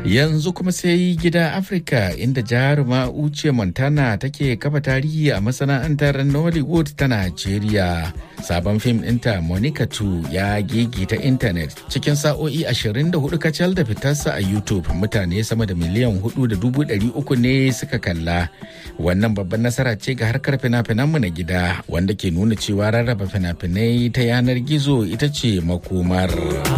Yanzu kuma sai gida Afirka inda jaruma Uche Montana take kafa tarihi a masana'antar Nollywood ta Najeriya. Sabon fim ɗinta Monica 2 ya gigita intanet cikin sa'o'i 24 kacal da fitarsa a YouTube mutane sama da miliyan 4.300 ne suka kalla. Wannan babban nasara ce ga harkar fina-finanmu na gida wanda ke nuna cewa rarraba fina-finai ta yanar gizo ita ce makomar.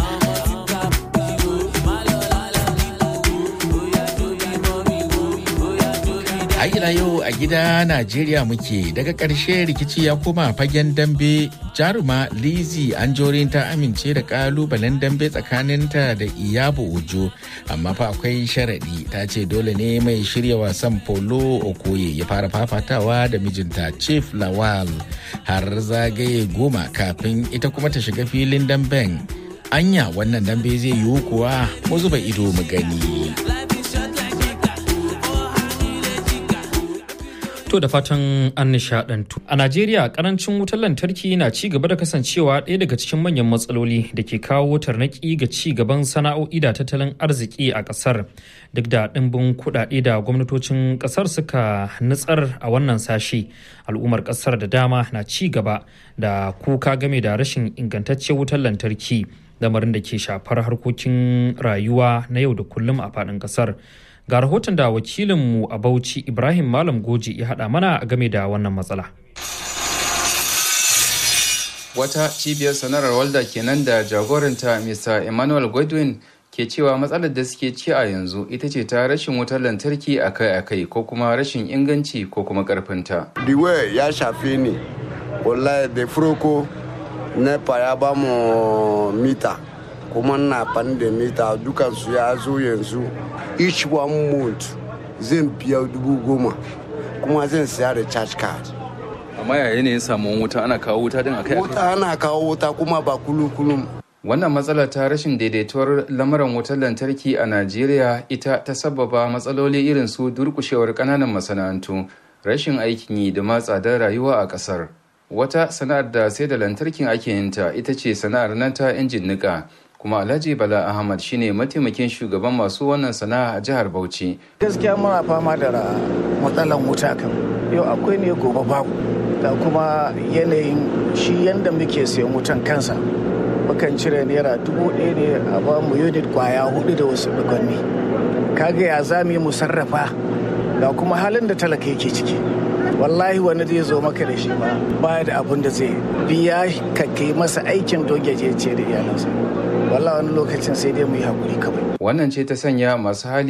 ila yau a gida Najeriya muke daga ƙarshe rikici ya koma fagen dambe jaruma Lizzy Anjorin ta amince da ƙalubalen dambe tsakaninta da Iyabo Ojo amma fa akwai sharaɗi ta ce dole ne mai shirya wasan polo Okoye ya fara fafatawa da mijinta Chief Lawal har zagaye goma kafin ita kuma ta shiga filin damben. Anya wannan dambe zai yiwu kuwa mu zuba ido mu gani. To da fatan an nishadantu. A Najeriya karancin wutar lantarki na ci gaba da kasancewa ɗaya daga cikin manyan matsaloli da ke kawo tarnaki ga ci gaban sana'o'i da tattalin arziki a ƙasar. Duk da ɗimbin kuɗaɗe da gwamnatocin ƙasar suka nutsar a wannan sashe, al'ummar ƙasar da dama na ci gaba da kuka game da rashin ingantacciyar wutar lantarki, lamarin da ke shafar harkokin rayuwa na yau da kullum a faɗin ƙasar. ga rahoton da wakilinmu a bauchi ibrahim malam goji ya haɗa mana game da wannan matsala wata cibiyar sanarar walda kenan da jagoranta mr emmanuel godwin ke cewa matsalar da suke ci a yanzu ita ce ta rashin wutar lantarki akai-akai ko kuma rashin inganci ko kuma karfinta. diwe ya shafe ni wallahi da furoko nepa ya ba mu mita kuma na fan da mita dukansu ya zo yanzu each one month zan biya dubu goma kuma zan siya da charge card amma yaya ne samun wuta ana kawo wuta din akai wuta ana kawo wuta kuma ba kulum kulum wannan matsala ta rashin daidaituwar lamuran wutar lantarki a najeriya ita ta sababa matsaloli irin su durkushewar kananan masana'antu rashin aikin yi da ma tsadar rayuwa a kasar wata sana'ar da sai da lantarkin ake yinta ita ce sana'ar nan ta injin nika kuma alhaji bala ahmad shine mataimakin shugaban masu wannan sana'a a jihar bauchi gaskiya muna fama da matsalan wuta kan yau akwai ne gobe babu ga kuma yanayin shi yadda muke sayan wutan kansa mukan cire naira dubu ɗaya ne a ba mu unit kwaya hudu da wasu dukwanni kaga ya za mu yi mu sarrafa ga kuma halin da talaka yake ciki wallahi wani zai zo maka da shi ba baya da abin da zai biya ka kai masa aikin don ce da iyalansa wallahi wani lokacin sai dai mu yi hakuri kawai wannan ce ta sanya masu hali